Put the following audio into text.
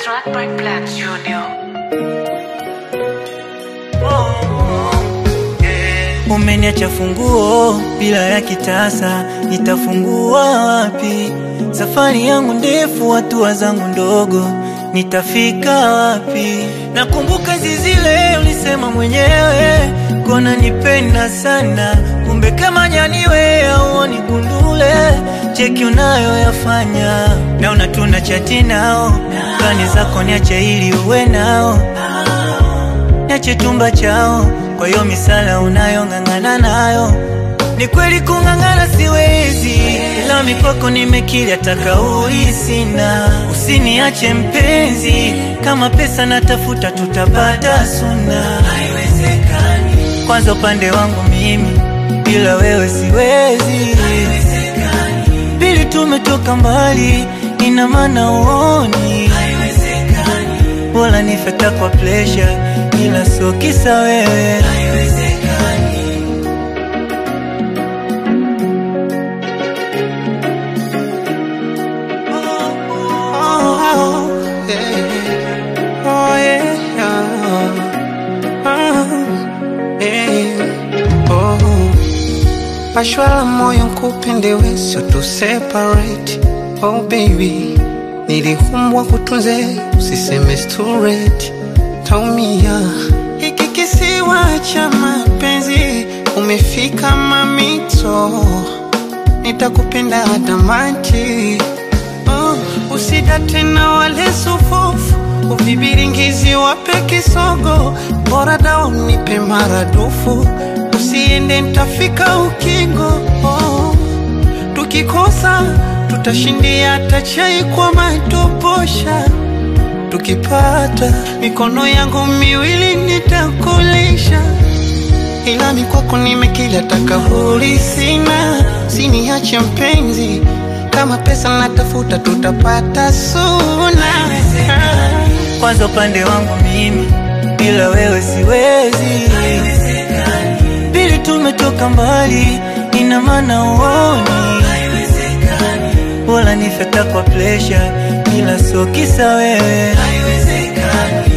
track by Black Junior. Umeniacha funguo bila ya kitasa, nitafungua wapi? Safari yangu ndefu, hatua zangu ndogo, nitafika wapi? Nakumbuka zizile ulisema mwenyewe, kona nipenda sana, kumbe kama nyaniwe auoni gundule, cheki unayoyafanya, naona tuna chati nao, plani zako niache ili uwe nao niache chumba chao. Kwa hiyo misala unayong'ang'ana nayo, ni kweli kung'ang'ana siwezi, ila mikwako nimekili, hata kauli sina. Usiniache mpenzi, kama pesa natafuta tutapata suna. Haiwezekani, kwanza upande wangu mimi, bila wewe siwezi. Haiwezekani, pili tumetoka mbali, ina maana uoni. Haiwezekani, bora nifeta kwa pressure, ila sio kisa wewe. Haiwezekani. Oh, yeah. Oh, yeah. Oh, yeah. Oh. Pashwala moyo nkupende we sio tu separate Oh baby Nilihumbwa kutunze usiseme it's too late Taumia Hiki kisiwa cha mapenzi Umefika mamito Nitakupenda adamati oh, Usida tena wale sufufu Uvibiringizi wape kisogo Bora dao nipe maradufu Usiende ntafika ukingo oh. Tukikosa tutashindia hata chai kwa matoposha Tukipata mikono yangu miwili nitakulisha ila mikwako nimekila takahuri sina siniache mpenzi kama pesa natafuta tutapata suna Kwanza upande wangu mimi, bila wewe siwezi. Pili tumetoka mbali, ina maana uoni. Bora nifeta kwa pressure, ila sio kisa wewe.